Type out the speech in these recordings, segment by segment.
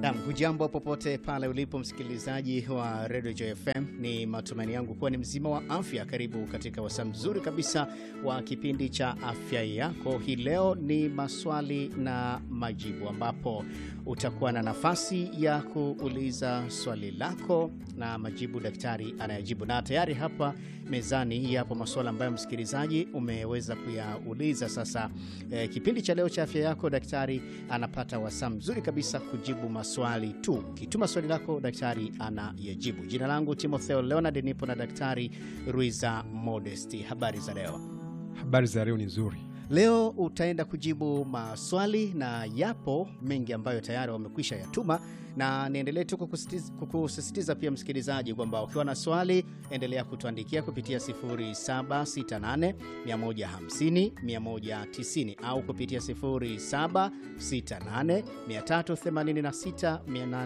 Nam, hujambo popote pale ulipo msikilizaji wa Radio Joy FM. Ni matumaini yangu kuwa ni mzima wa afya. Karibu katika wasaa mzuri kabisa wa kipindi cha afya yako. Hii leo ni maswali na majibu, ambapo utakuwa na nafasi ya kuuliza swali lako na majibu daktari anayajibu, na tayari hapa mezani yapo maswala ambayo msikilizaji umeweza kuyauliza. Sasa eh, kipindi cha leo cha afya yako, daktari anapata wasaa mzuri kabisa kujibu maswali tu. Kituma swali lako, daktari anayajibu. Jina langu Timotheo Leonard, nipo na daktari Ruiza Modesti. Habari za leo? Habari za leo ni nzuri. Leo utaenda kujibu maswali na yapo mengi ambayo tayari wamekwisha yatuma, na niendelee tu kukusisitiza- kukusisitiza pia msikilizaji kwamba ukiwa na swali endelea kutuandikia kupitia 0768 150 190 au kupitia 0768 386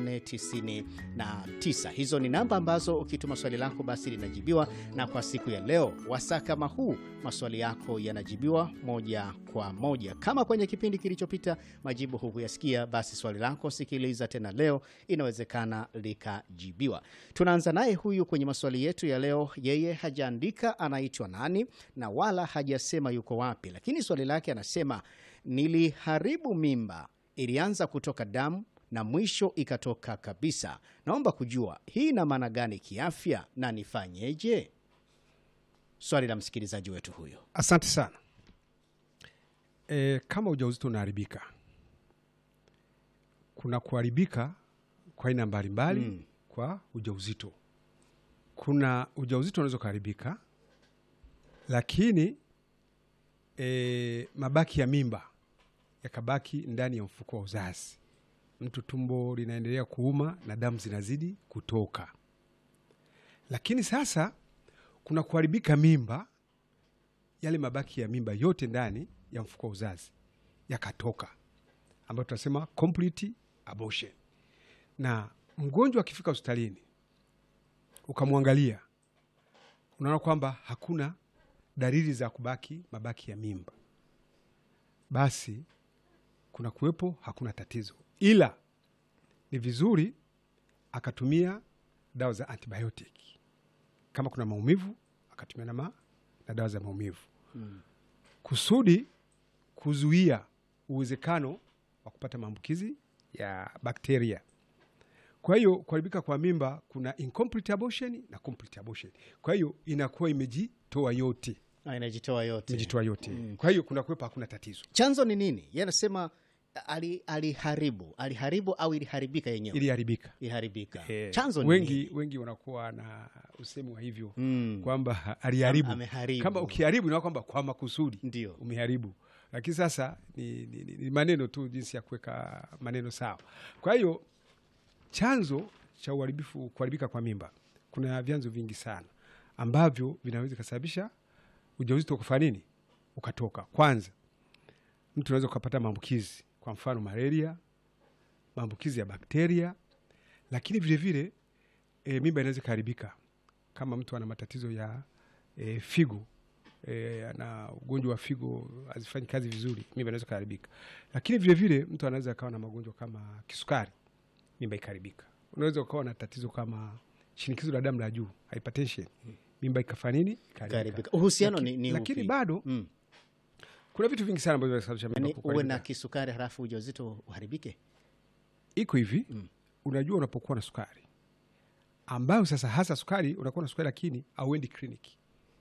899. Hizo ni namba ambazo ukituma swali lako basi linajibiwa, na kwa siku ya leo wasaa kama huu maswali yako yanajibiwa moja kwa moja. Kama kwenye kipindi kilichopita majibu hukuyasikia, basi swali lako sikiliza tena leo, inawezekana likajibiwa. Tunaanza naye huyu kwenye maswali yetu ya leo. Yeye hajaandika anaitwa nani na wala hajasema yuko wapi, lakini swali lake anasema, niliharibu mimba, ilianza kutoka damu na mwisho ikatoka kabisa. Naomba kujua hii ina maana gani kiafya na nifanyeje? Swali la msikilizaji wetu huyo. Asante sana. E, kama ujauzito unaharibika, kuna kuharibika kwa aina mbalimbali Mm. kwa ujauzito. Kuna ujauzito unaweza ukaharibika, lakini e, mabaki ya mimba yakabaki ndani ya mfuko wa uzazi, mtu tumbo linaendelea kuuma na damu zinazidi kutoka. Lakini sasa kuna kuharibika mimba, yale mabaki ya mimba yote ndani ya mfuko wa uzazi yakatoka, ambayo tunasema complete abortion. Na mgonjwa akifika hospitalini ukamwangalia, unaona kwamba hakuna dalili za kubaki mabaki ya mimba, basi kuna kuwepo hakuna tatizo, ila ni vizuri akatumia dawa za antibiotic kama kuna maumivu akatumia na, ma, na dawa za maumivu kusudi kuzuia uwezekano wa kupata maambukizi ya bakteria. Kwa hiyo kuharibika kwa mimba kuna incomplete abortion na complete abortion. Kwa hiyo inakuwa imejitoa yote, Ah, inajitoa yote. imejitoa yote. Kwa hiyo kuna kuwepo hakuna tatizo, Chanzo ni nini? Yeye anasema ali- aliharibu aliharibu au iliharibika yenyewe? iliharibika. Iliharibika. Eh, Chanzo ni wengi, nini? wengi wanakuwa na usemi wa hivyo Mm. kwamba ha- aliharibu. Ameharibu. Kama ukiharibu inaona kwamba kwa makusudi Ndio. umeharibu, lakini sasa ni, ni, ni, ni maneno tu, jinsi ya kuweka maneno sawa. Kwa hiyo chanzo cha uharibifu, kuharibika kwa mimba, kuna vyanzo vingi sana ambavyo vinaweza kusababisha ujauzito kufanya nini, ukatoka. Kwanza, mtu anaweza ukapata maambukizi, kwa mfano malaria, maambukizi ya bakteria, lakini vilevile e, mimba inaweza ikaharibika kama mtu ana matatizo ya e, figo e, ana ugonjwa wa figo hazifanyi kazi vizuri, mimba inaweza ikaharibika. Lakini vilevile mtu anaweza akawa na magonjwa kama kisukari, mimba ikaharibika. Unaweza ukawa na tatizo kama shinikizo la damu la juu, hypertension, mimba ikafanya nini, ikaharibika. Ikaharibika. Uhusiano Laki- ni, ni lakini upi? bado Mm. kuna vitu vingi sana ambavyo vinasababisha mimba Yaani uwe kuharibika. na kisukari halafu ujauzito uharibike? iko hivi Mm. unajua, unapokuwa na sukari ambayo sasa hasa sukari, unakuwa na sukari lakini auendi kliniki.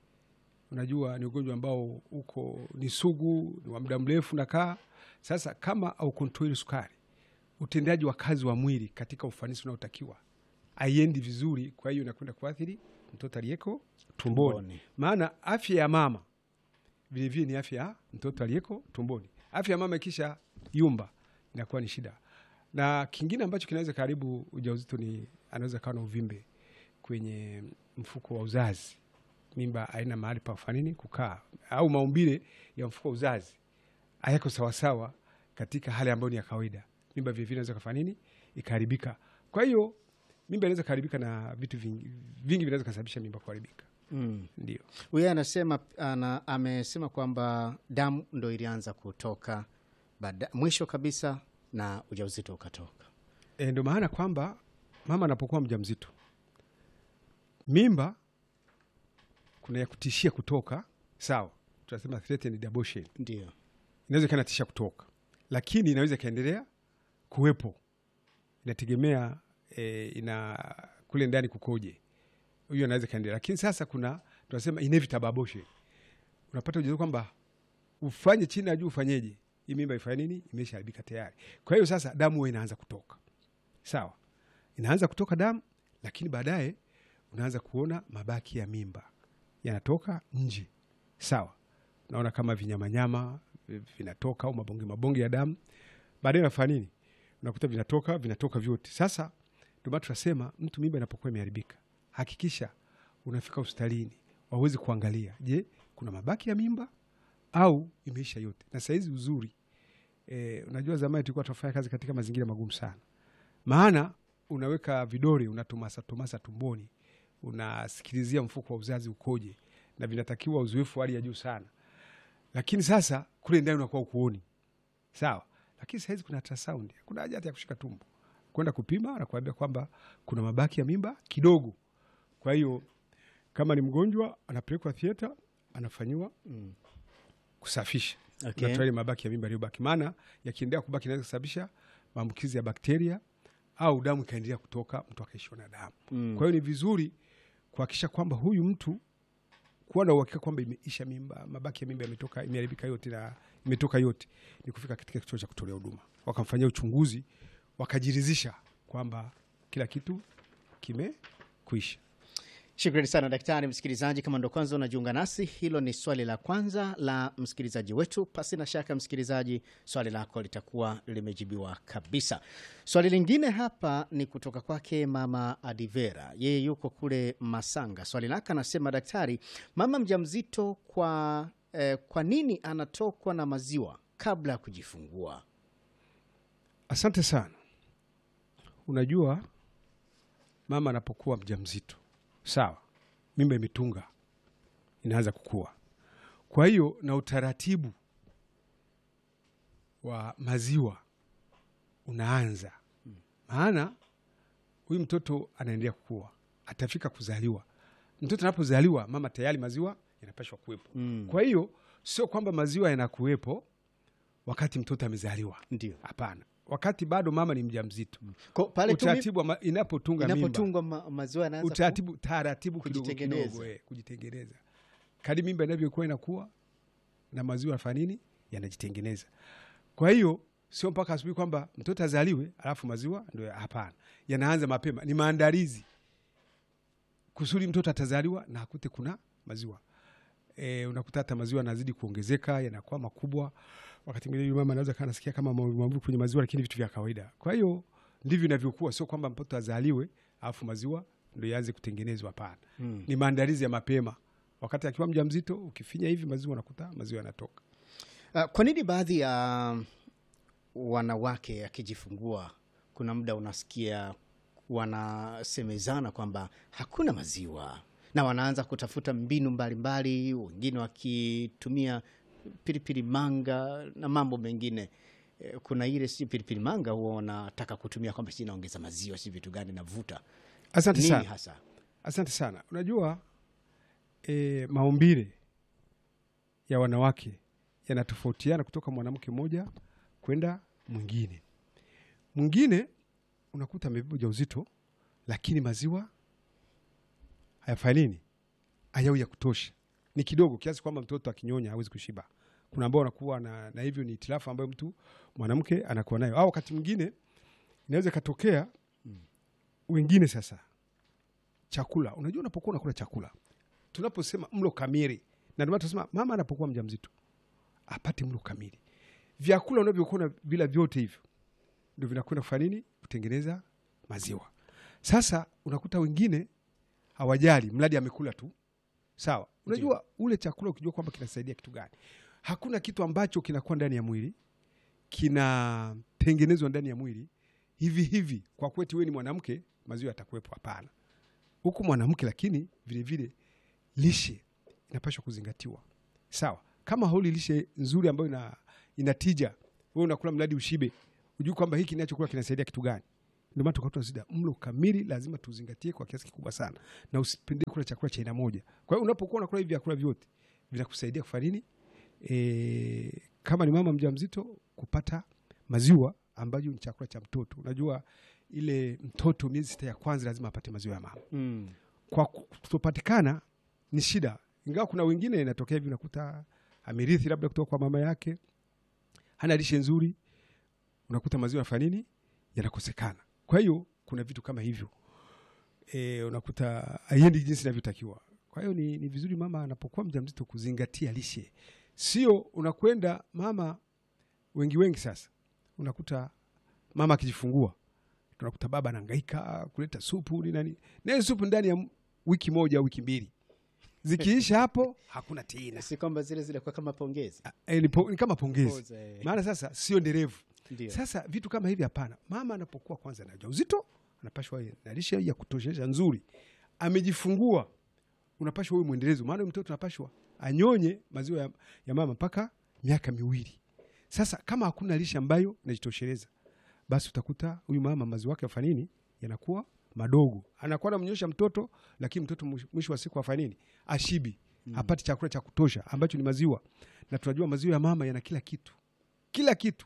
Unajua ni ugonjwa ambao uko ni sugu, ni wa muda mrefu nakaa. Sasa kama au kontroli sukari, utendaji wa kazi wa mwili katika ufanisi unaotakiwa aiendi vizuri, kwa hiyo inakwenda kuathiri mtoto aliyeko tumboni, Tumboni. maana afya ya mama vilevile ni afya ya mtoto aliyeko tumboni. Afya ya mama ikisha yumba inakuwa ni shida. Na kingine ambacho kinaweza karibu ujauzito ni anaweza kawa na uvimbe kwenye mfuko wa uzazi, mimba haina mahali pa kufanya nini kukaa, au maumbile ya mfuko wa uzazi hayako sawasawa katika hali ambayo ni ya kawaida, mimba vilevile inaweza kufanya nini ikaharibika. Kwa hiyo mimba inaweza kuharibika na vitu vingi, vingi vinaweza kusababisha mimba kuharibika. Mm. Ndio. Huyo anasema ana, amesema kwamba damu ndo ilianza kutoka baada, mwisho kabisa na ujauzito ukatoka. e, ndio maana kwamba mama anapokuwa mjamzito, mimba kuna ya kutishia kutoka, sawa, tunasema threatened abortion, Ndio. inaweza ikawa inatisha kutoka, lakini inaweza ikaendelea kuwepo, inategemea e, ina kule ndani kukoje, huyo anaweza ikaendelea. Lakini sasa kuna tunasema inevitable abortion, unapata ujazo kwamba ufanye chini ya juu, ufanyeje hii mimba ifanye nini, imeshaharibika tayari. Kwa hiyo sasa damu huwa inaanza kutoka, sawa, inaanza kutoka damu, lakini baadaye unaanza kuona mabaki ya mimba yanatoka nje, sawa, unaona kama vinyamanyama vi- vinatoka au mabonge mabonge ya damu, baadaye unafanya nini? Unakuta vinatoka vinatoka vyote. Sasa ndio maana tunasema mtu mimba inapokuwa imeharibika, hakikisha unafika hospitalini waweze kuangalia, je, kuna mabaki ya mimba au imeisha yote. Na sahizi uzuri e, unajua zamani tulikuwa tunafanya kazi katika mazingira magumu sana, maana unaweka vidole unatomasa tomasa tumboni, unasikilizia mfuko wa uzazi ukoje, na vinatakiwa uzoefu wa hali ya juu sana, lakini sasa kule ndani unakuwa ukuoni sawa. Lakini sahizi kuna ultrasound, kuna haja hata ya kushika tumbo kwenda kupima na kuambia kwamba kuna mabaki ya mimba kidogo. Kwa hiyo kama ni mgonjwa anapelekwa thieta, anafanyiwa Mm. kusafisha Okay. unatoa ile mabaki ya mimba yaliyobaki, maana yakiendelea kubaki inaweza kusababisha maambukizi ya bakteria au damu ikaendelea kutoka, mtu akaishiwa na damu. Mm. Kwa hiyo ni vizuri kuhakikisha kwamba huyu mtu kuwa na uhakika kwamba imeisha mimba, mabaki ya mimba yametoka, imeharibika yote na imetoka yote, ni kufika katika kituo cha kutolea huduma, wakamfanyia uchunguzi, wakajiridhisha kwamba kila kitu kimekuisha. Shukrani sana daktari. Msikilizaji, kama ndo kwanza unajiunga nasi, hilo ni swali la kwanza la msikilizaji wetu. Pasi na shaka, msikilizaji, swali lako litakuwa limejibiwa kabisa. Swali lingine hapa ni kutoka kwake mama Adivera, yeye yuko kule Masanga. Swali lake anasema, daktari, mama mjamzito kwa, eh, kwa nini anatokwa na maziwa kabla ya kujifungua? Asante sana. Unajua, mama anapokuwa mjamzito, sawa, mimba imetunga, inaanza kukua. Kwa hiyo na utaratibu wa maziwa unaanza, maana huyu mtoto anaendelea kukua, atafika kuzaliwa. Mtoto anapozaliwa, mama tayari maziwa yanapashwa kuwepo. Mm. Kwa hiyo sio kwamba maziwa yanakuwepo wakati mtoto amezaliwa. Ndio Hapana, wakati bado mama ni mjamzito, Ko- pale tu mi- utaratibu wa ma- inapotunga mimba, inapotungwa ma, maziwa yanaanza ku- utaratibu taratibu kidogo kujitengeneza. kidogo, eh, kujitengeneza kadi mimba inavyokuwa inakuwa na maziwa yanafanya nini, yanajitengeneza. Kwa hiyo sio mpaka asubuhi kwamba mtoto azaliwe alafu maziwa ndio. ya- Hapana, yanaanza mapema, ni maandalizi kusudi mtoto atazaliwa na akute kuna maziwa. E, unakuta hata maziwa yanazidi kuongezeka yanakuwa makubwa. Wakati mwingine yule mama anaweza kaa nasikia kama maumivu maumivu kwenye maziwa, lakini vitu vya kawaida. Kwa hiyo ndivyo inavyokuwa, sio kwamba mtoto azaliwe alafu maziwa ndio yaanze kutengenezwa. Hapana, Mm. ni maandalizi ya mapema. Wakati akiwa mjamzito, ukifinya hivi maziwa, unakuta maziwa yanatoka. Uh, kwa nini baadhi ya wanawake akijifungua kuna muda unasikia wanasemezana kwamba hakuna maziwa na wanaanza kutafuta mbinu mbalimbali, wengine wakitumia pilipili manga na mambo mengine. Eh, Kuna ile si pilipili manga huwa wanataka kutumia kwamba si inaongeza maziwa, si vitu gani navuta Asante nini sana. hasa? Asante sana. Unajua e, maumbile ya wanawake yanatofautiana kutoka mwanamke mmoja kwenda mwingine. Mwingine unakuta amebeba ujauzito, lakini maziwa hayafanya nini, hayau ya kutosha, ni kidogo kiasi kwamba mtoto akinyonya hawezi kushiba. Kuna ambao wanakuwa na, na hivyo ni itilafu ambayo mtu mwanamke anakuwa nayo, au wakati mwingine inaweza ikatokea wengine sasa chakula. Unajua, unapokuwa unakula chakula, tunaposema mlo kamili, na ndio maana tunasema mama anapokuwa mjamzito apate mlo kamili. Vyakula unavyokuwa na vila vyote hivyo ndio vinakwenda kufanya nini? Kutengeneza maziwa. Sasa unakuta wengine hawajali, mradi amekula tu, sawa. Unajua ule chakula ukijua kwamba kinasaidia kitu gani, hakuna kitu ambacho kinakuwa ndani ya mwili kinatengenezwa ndani ya mwili hivi hivi kwa kweti wewe ni mwanamke maziwa yatakuwepo. Hapana, huku mwanamke, lakini vile vile lishe inapaswa kuzingatiwa, sawa. Kama hauli lishe nzuri ambayo ina, ina tija, wewe unakula mradi ushibe, ujui kwamba hiki ninachokula kinasaidia kitu gani, ndio maana tukawa tunazida mlo kamili lazima tuzingatie kwa kiasi kikubwa sana na usipende kula chakula cha aina moja kwa hiyo unapokuwa unakula hivi vyakula vyote vinakusaidia kufanya nini e, kama ni mama mjamzito kupata maziwa ambayo ni chakula cha mtoto unajua ile mtoto miezi sita ya kwanza lazima apate maziwa ya mama Mm. kwa kutopatikana ni shida ingawa kuna wengine inatokea hivi unakuta amerithi labda kutoka kwa mama yake hana lishe nzuri unakuta maziwa yanafanya nini yanakosekana kwa hiyo kuna vitu kama hivyo e, unakuta haiendi jinsi inavyotakiwa kwa hiyo ni, ni vizuri mama anapokuwa mjamzito kuzingatia lishe sio unakwenda mama wengi wengi sasa unakuta mama akijifungua tunakuta baba anahangaika kuleta supu ni nani na hiyo supu ndani ya m- wiki moja au wiki mbili zikiisha hapo hakuna tena si kwamba zile zilikuwa kama pongezi e, ni, po, ni kama pongezi Poza, eh. maana sasa sio endelevu Ndio. sasa vitu kama hivi hapana mama anapokuwa kwanza na ujauzito anapashwa awe na lishe ya kutoshesha nzuri amejifungua unapashwa huyu mwendelezo maana huyu mtoto unapashwa anyonye maziwa ya, ya mama mpaka miaka miwili sasa kama hakuna lishe ambayo inajitosheleza basi utakuta huyu mama maziwa yake yafanya nini yanakuwa madogo anakuwa anamnyosha mtoto lakini mtoto mwisho- mwisho wa siku afanya nini ashibi mm. hapati chakula cha kutosha ambacho ni maziwa na tunajua maziwa ya mama yana kila kitu kila kitu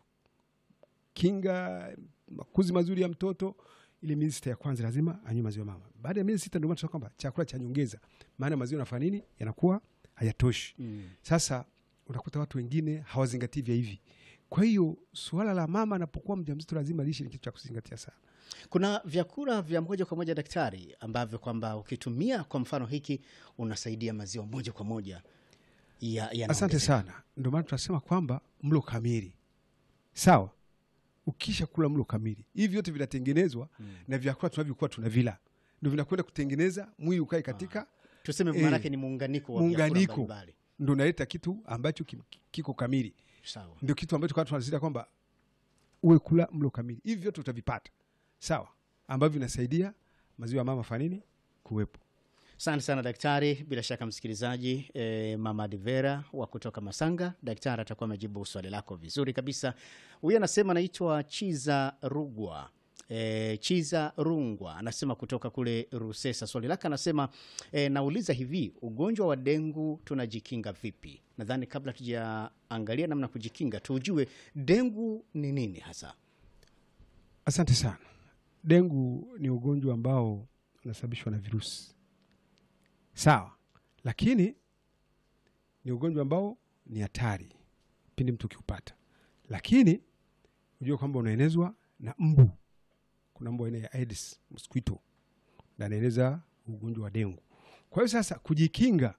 kinga makuzi mazuri ya mtoto ile miezi sita ya kwanza lazima anywe maziwa ya mama baada ya miezi sita ndio maana tunasema kwamba chakula cha nyongeza maana maziwa yanafanya nini yanakuwa hayatoshi Mm. sasa unakuta watu wengine hawazingatii vya hivi kwa hiyo suala la mama anapokuwa mjamzito lazima lishe ni kitu cha kuzingatia sana kuna vyakula vya moja kwa moja daktari ambavyo kwamba ukitumia kwa mfano hiki unasaidia maziwa moja kwa moja ya, ya asante sana ndio maana tunasema kwamba mlo kamili sawa ukisha kula mlo kamili hivi vyote vinatengenezwa mm. na vyakula tunavyokuwa tunavila ndio vinakwenda kutengeneza mwili ukae katika tuseme Eh, maanake ni muunganiko wa vyakula muunganiko mbalimbali. ndo naleta kitu ambacho ki- kiko kamili sawa ndio kitu ambacho kwa tunasisitiza kwamba uwe kula mlo kamili hivi vyote utavipata sawa ambavyo vinasaidia maziwa ya mama fanini kuwepo asante sana daktari bila shaka msikilizaji eh, mama divera wa kutoka masanga daktari atakuwa amejibu swali lako vizuri kabisa huyu anasema anaitwa chiza rugwa E, chiza rungwa anasema kutoka kule rusesa swali lake anasema e, nauliza hivi ugonjwa wa dengu tunajikinga vipi nadhani kabla tujaangalia namna ya kujikinga tujue dengu ni nini hasa asante sana dengu ni ugonjwa ambao unasababishwa na virusi sawa lakini ni ugonjwa ambao ni hatari pindi mtu ukiupata lakini ujue kwamba unaenezwa na mbu kuna mbu aina ya aedes mosquito na anaeneza ugonjwa wa dengu kwa hiyo sasa kujikinga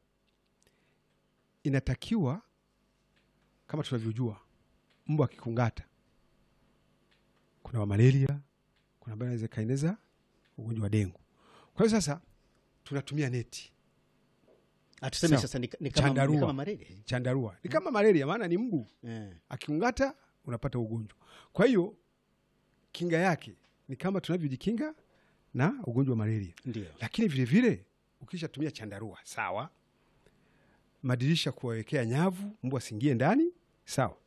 inatakiwa kama tunavyojua mbu akikungata kuna wa malaria kuna ambayo inaweza ikaeneza ugonjwa wa dengu kwa hiyo sasa tunatumia neti atuseme Sawa. sasa ni, ni kama, ni Chandarua. kama malaria chandarua ni kama malaria maana ni mbu eh. akikungata unapata ugonjwa kwa hiyo kinga yake ni kama tunavyojikinga na ugonjwa wa malaria ndio lakini vile vile ukishatumia chandarua sawa madirisha kuwawekea nyavu mbu asiingie ndani sawa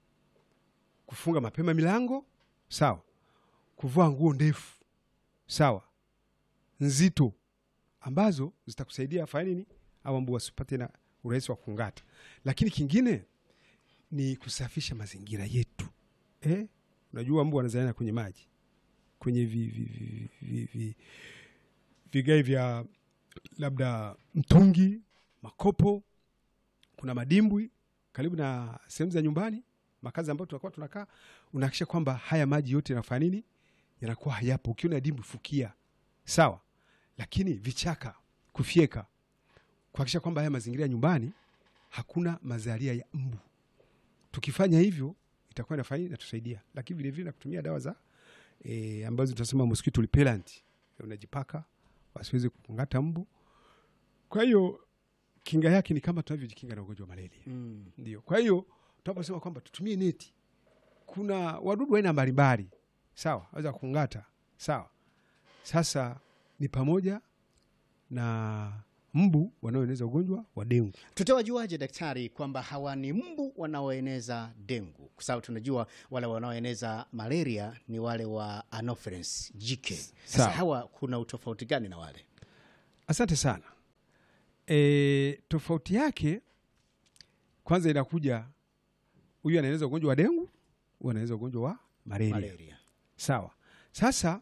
kufunga mapema milango sawa kuvaa nguo ndefu sawa nzito ambazo zitakusaidia afanye nini au mbu wasipate na urahisi wa kungata lakini kingine ni kusafisha mazingira yetu eh? unajua mbu wanazaliana kwenye maji kwenye vi, vi, vi, vi, vi, vigai vya labda mtungi makopo kuna madimbwi karibu na sehemu za nyumbani makazi ambayo tunakuwa tunakaa unahakikisha kwamba haya maji yote yanafanya nini yanakuwa hayapo ukiona dimbwi fukia sawa lakini vichaka kufyeka kuhakikisha kwamba haya mazingira ya nyumbani hakuna mazalia ya mbu tukifanya hivyo itakuwa inafanya inatusaidia lakini vilevile na kutumia dawa za e, ambazo tunasema mosquito repellent unajipaka wasiweze kungata mbu kwa hiyo kinga yake ni kama tunavyojikinga na ugonjwa wa malaria mm. ndio kwa hiyo tunaposema kwamba tutumie neti kuna wadudu aina mbalimbali sawa waweza kungata sawa sasa ni pamoja na mbu wanaoeneza ugonjwa wa dengu. Tutawajuaje daktari kwamba hawa ni mbu wanaoeneza dengu? Kwa sababu tunajua wale wanaoeneza malaria ni wale wa Anopheles jike. Sasa Sawa. hawa kuna utofauti gani na wale? Asante sana. E, tofauti yake kwanza inakuja, huyu anaeneza ugonjwa wa dengu, huyu anaeneza ugonjwa wa malaria. Malaria. Sawa. Sasa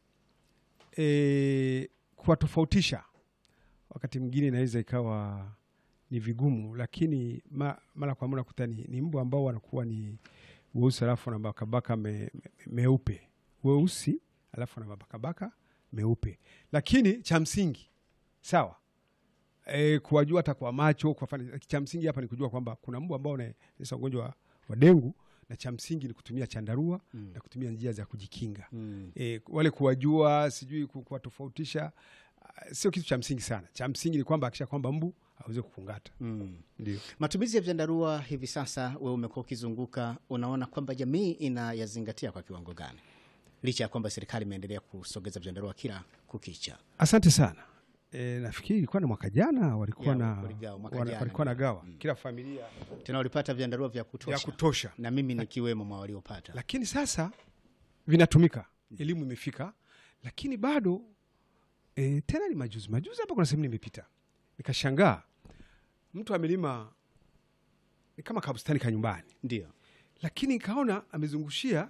e, kuwatofautisha wakati mwingine inaweza ikawa ni vigumu, lakini ma, mara kwa mara kuta ni, ni mbu ambao wanakuwa ni weusi alafu na mabakabaka me, me, meupe weusi alafu na mabakabaka meupe, lakini cha msingi sawa e, kuwajua hata kwa macho kwa fani, cha msingi hapa ni kujua kwamba kuna mbu ambao unaeneza ugonjwa wa, wa dengu na cha msingi ni kutumia chandarua Mm. na kutumia njia za kujikinga Mm. e, wale kuwajua sijui ku- kuwatofautisha ah, sio kitu cha msingi sana. Cha msingi ni kwamba akisha kwamba mbu aweze kukungata. Mm. Ndio Matumizi ya vyandarua hivi sasa, wewe umekuwa ukizunguka, unaona kwamba jamii inayazingatia kwa kiwango gani, licha ya kwamba serikali imeendelea kusogeza vyandarua kila kukicha? asante sana. E, nafikiri ilikuwa na mwaka jana walikuwa Ya, na waligawa mwaka wana- jana. walikuwa na gawa kila familia Tena walipata vyandarua vya ya kutosha, kutosha, na mimi nikiwemo mwa waliopata. lakini sasa vinatumika, elimu imefika, lakini bado e, tena ni majuzi majuzi hapa, kuna sehemu nimepita nikashangaa, mtu amelima ni kama kabustani ka nyumbani Ndio lakini nikaona amezungushia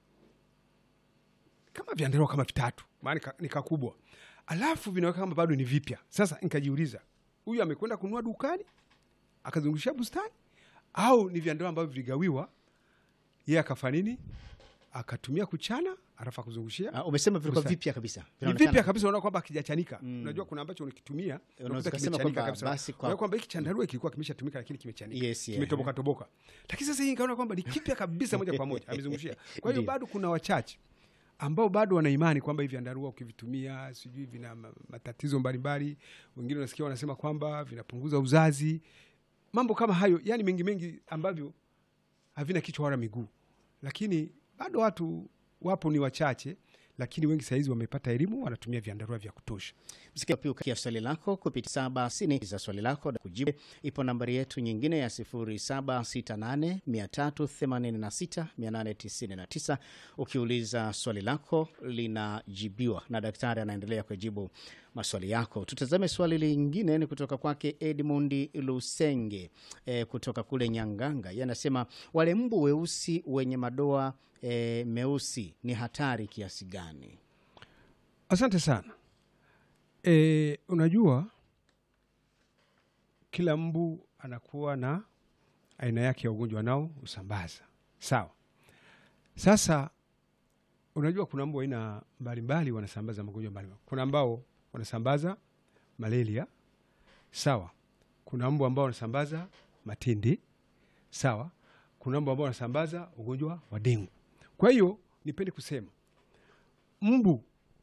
kama vyandarua kama vitatu, maana nika- ni kakubwa, alafu vinaweka kama bado ni vipya. Sasa nikajiuliza, huyu amekwenda kununua dukani akazungushia bustani au ni vyandarua ambavyo viligawiwa, yeye akafanya nini? Akatumia kuchana alafu akuzungushia Ah, umesema vilikuwa Bustani. vipya kabisa, ni Vinaonekana vipya kabisa, unaona kwamba akijachanika. Mm. Unajua kuna ambacho unakitumia Unaweza unakuta kusema kimechanika kwamba kabisa. basi kwa- Unaona kwamba hiki chandarua kilikuwa kimeshatumika lakini kimechanika, Yes, yeah. kimetoboka toboka, lakini sasa hii nikaona kwamba ni kipya kabisa moja kwa moja amezungushia. Kwa hiyo Ndio. bado kuna wachache ambao bado wana imani kwamba hivi vyandarua ukivitumia sijui vina ma- matatizo mbalimbali. Wengine unasikia wanasema kwamba vinapunguza uzazi, mambo kama hayo, yani mengi mengi ambavyo havina kichwa wala miguu, lakini bado watu wapo, ni wachache, lakini wengi sahizi wamepata elimu, wanatumia vyandarua vya kutosha. Msikia pia ukia swali lako kupitia saba sini za swali lako na kujibu. Ipo nambari yetu nyingine ya 0768 386 899. Ukiuliza swali lako linajibiwa na daktari anaendelea kujibu maswali yako. Tutazame swali lingine, ni kutoka kwake Edmund Lusenge e, kutoka kule Nyanganga. Yeye anasema wale mbu weusi wenye madoa e, meusi ni hatari kiasi gani? Asante sana. E, unajua kila mbu anakuwa na aina yake ya ugonjwa nao usambaza, sawa. Sasa unajua kuna mbu aina mbalimbali wanasambaza magonjwa mbalimbali. Kuna ambao wanasambaza malaria, sawa. Kuna mbu ambao wanasambaza matindi, sawa. Kuna mbu ambao wanasambaza ugonjwa wa dengu. Kwa hiyo nipende kusema mbu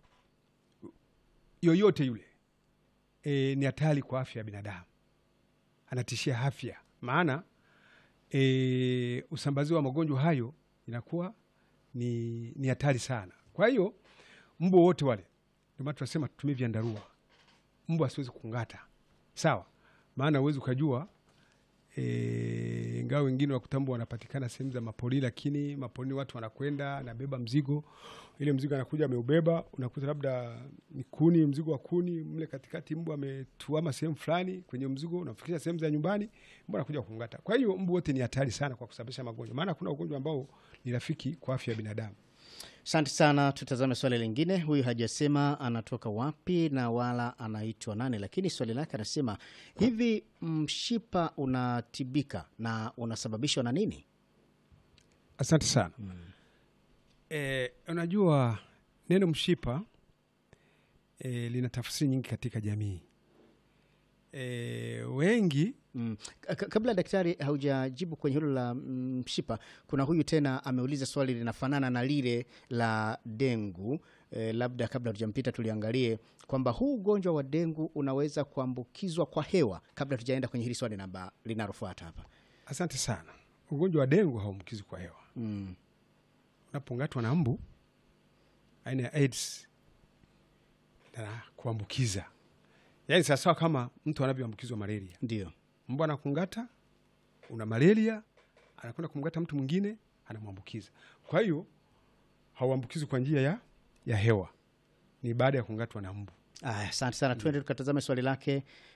yoyote yule e, ni hatari kwa afya ya binadamu, anatishia afya, maana e, usambazi wa magonjwa hayo inakuwa ni ni hatari sana. Kwa hiyo mbu wote wale, ndio maana tunasema tutumie vyandarua, mbu asiwezi kung'ata, sawa, maana uwezi ukajua e, ingawa wengine wakutambu wanapatikana sehemu za mapori, lakini maporini watu wanakwenda, anabeba mzigo, ile mzigo anakuja ameubeba, unakuta labda ni kuni, mzigo wa kuni mle katikati, mbu ametuama sehemu fulani kwenye mzigo, unafikisha sehemu za nyumbani, mbu anakuja kungata. Kwa hiyo mbu wote ni hatari sana kwa kusababisha magonjwa, maana kuna ugonjwa ambao ni rafiki kwa afya ya binadamu. Asante sana. Tutazame swali lingine. Huyu hajasema anatoka wapi na wala anaitwa nani, lakini swali lake anasema hivi, mshipa unatibika na unasababishwa na nini? Asante sana. E, unajua neno mshipa e, lina tafsiri nyingi katika jamii e, wengi Mm. Ka- ka- Kabla daktari haujajibu kwenye hilo la mm, mshipa, kuna huyu tena ameuliza swali linafanana na lile la dengu. E, labda kabla tujampita tuliangalie kwamba huu ugonjwa wa dengu unaweza kuambukizwa kwa hewa, kabla tujaenda kwenye hili swali namba linalofuata hapa. Asante sana. Ugonjwa wa dengu hauambukizi kwa hewa. Mm. Unapongatwa na mbu aina ya AIDS na kuambukiza, yaani sawasawa kama mtu anavyoambukizwa malaria ndio mbwa anakungata una malaria anakwenda kumgata mtu mwingine anamwambukiza kwa hiyo hauambukizi kwa njia ya, ya hewa ni baada ya kungatwa na mbu Aya, asante sana. Tuende tukatazame swali lake